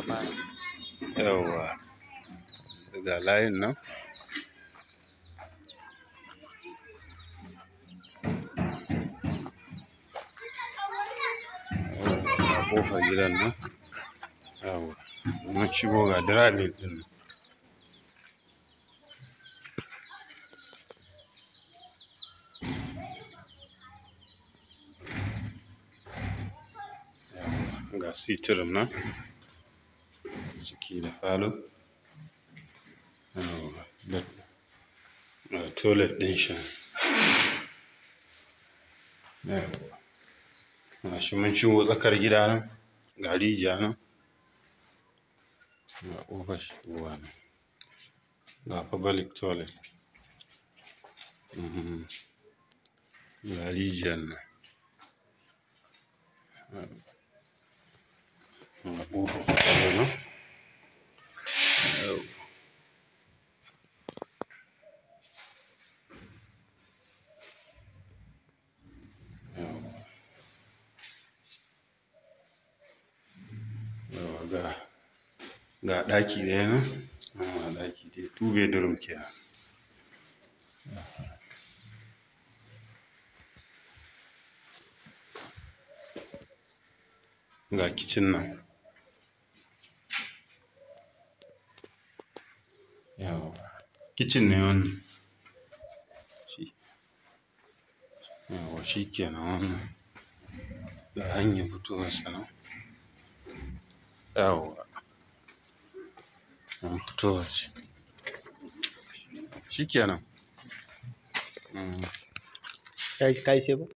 fara yawwa ga layin nan a kofar gidan nan yawwa mun shigo ga dirabin din nan Yawwa, ga sitirin nan ciki da falo yawwa da ga toilet ɗin shi yawwa ga shi mun shigo tsakar gida nan ga rijiya nan ga ƙofar shigowa nan ga public toilet Mhm. ga rijiyar nan ga ƙofar falo nan yawwa yawwa yawwa ga ga ɗaki ɗaya nan nan ma ɗaki ɗaya two bedroom kenan ga kicin nan yawwa kicin ne wannan shi yawwa shi kenan wannan ga hanyar fitowarsa nan yawwa an fito waje shi kenan Mm. kai kai sai ba